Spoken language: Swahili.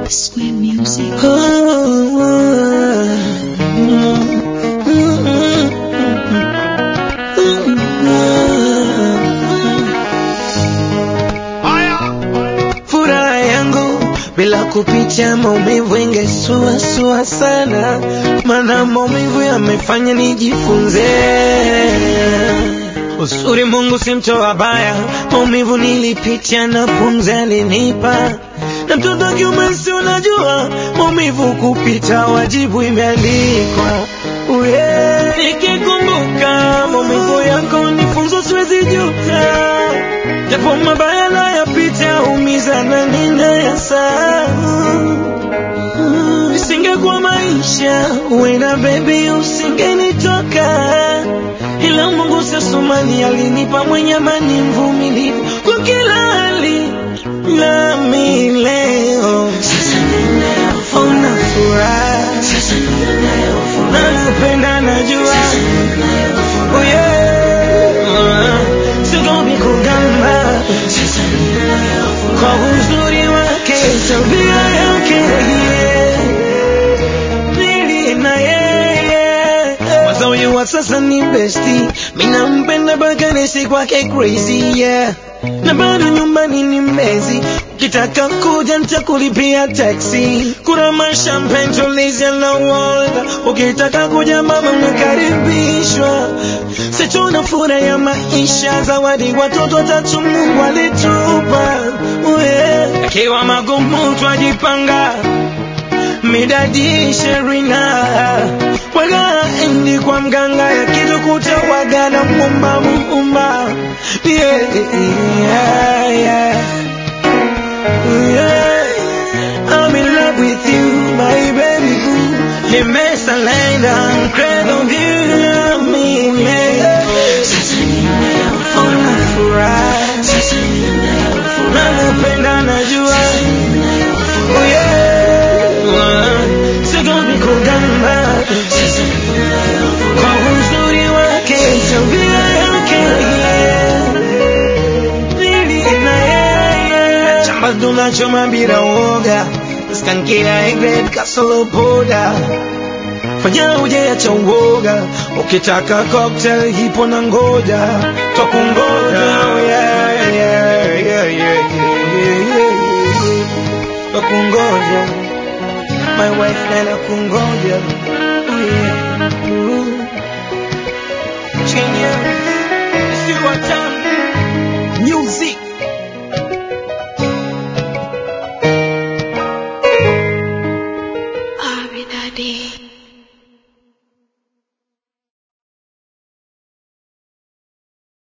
Square Music. Furaha yangu bila kupitia maumivu ingesuasua sana, maana maumivu yamefanya nijifunze uzuri. Mungu si mtoa baya, maumivu nilipitia na pumzi alinipa, na mtoto wa kiume si unajua, maumivu kupita wajibu imeandikwa. Uye, nikikumbuka maumivu yako nifunzo, siwezi juta japo mabaya nayapita, umiza na ninayasahau. Isingekuwa maisha wena baby, usingenitoka, ila Mungu sasumani alinipa mwenye amani, mvumilivu kwa kila hali, nami leo sasa ninaona furaha, nakupenda najua Oh yeah. Sigomi kugamba kwa uzuri wake, tabia yake yeah. Nili na yeye wazawi wa sasa ni besti, mina mpenda mpaka nisi kwake crazy yeah. Na bado nyumbani ni mezi, ukitaka kuja nitakulipia taxi, kuna mashampagne tulizia na water, ukitaka kuja mama umekaribishwa. Sichuna furaha ya maisha, zawadi watoto tatu Mungu alitupa, yeah. Akiwa magumu twajipanga midadi sherina waga endi kwa mganga yakitukuta wagana mumba mumba yeah, yeah, yeah. Yeah. I'm in love with you my baby boo nimesalenda cradle view mimi sasa ninaona furaha nakupenda najua Oh yeah. Sigomi kugamba kwa uzuri wake, tabia yake yeah. Nili na yeye chamba tunachoma bila uoga, skankila egred kasolo poda fanya ujeacha uoga, ukitaka cocktail hipo na ngoja twakungoja oh yeah, yeah, yeah, yeah, yeah, yeah, yeah. Twakungoja my wife nana kungoja oh yeah. Ooh. Chini ya, si watamu